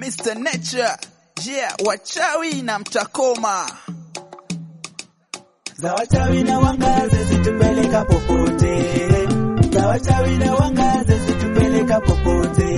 Mr. Nature, yeah, wachawi na mtakoma. za wachawi na wangaze zitupeleka popote, za wachawi na wangaze zitupeleka popote,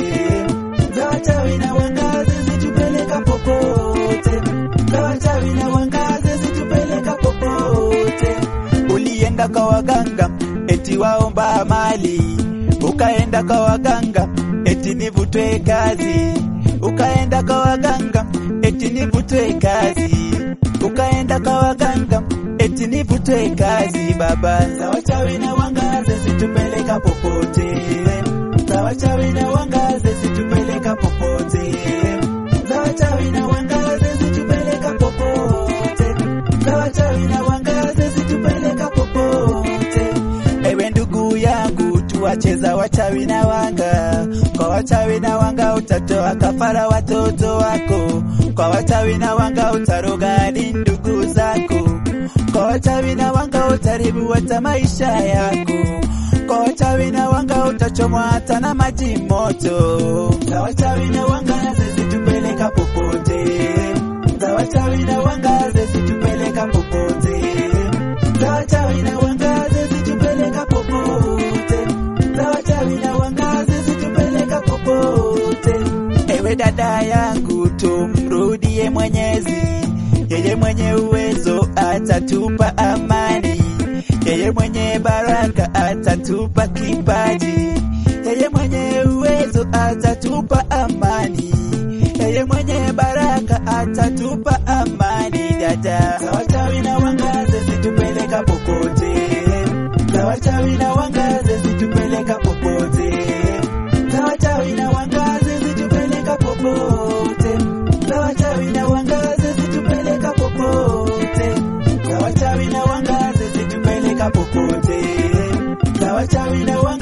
za wachawi na wangaze zitupeleka popote, za wachawi na wangaze zitupeleka popote. Ulienda kwa waganga eti waomba mali, ukaenda kwa waganga eti nivutwe kazi, ukaenda kwa waganga eti nivutwe kazi, ukaenda kwa waganga eti nivutwe kazi. Baba za wachawi na wangaze zitupeleka popote, za wachawi na wangaze zitupeleka popote, za wachawi na wangaze zitupeleka popote, za wachawi na wangaze zitupeleka popote. Ewe ndugu yangu, tuwacheza wachawi na wanga. Kwa wachawi na wanga utatoa kafara watoto wako, kwa wachawi na wanga utaroga hadi ndugu zako, kwa wachawi na wanga utaribu hata maisha yako, kwa wachawi na wanga utachomwa hata na maji moto. Za wachawi na wanga zisitupeleka popote, za wachawi na wanga zisitupeleka popote, za wachawi na wanga zisitupeleka popote, za wachawi na wanga zisitupeleka popote. Ewe dada yangu, tumrudie Mwenyezi, yeye mwenye uwezo atatupa amani, yeye mwenye baraka atatupa kipaji, yeye mwenye uwezo atatupa amani, yeye mwenye baraka atatupa amani. Dada, za wachawi na wangaze zitupeleka popote, za wachawi na wangaze zitupeleka popote, za wachawi na wangaze zitupeleka popote, za wachawi na wangaze zitupeleka popote, za wachawi na wangaze zitupeleka popote, za wachawi na wangaze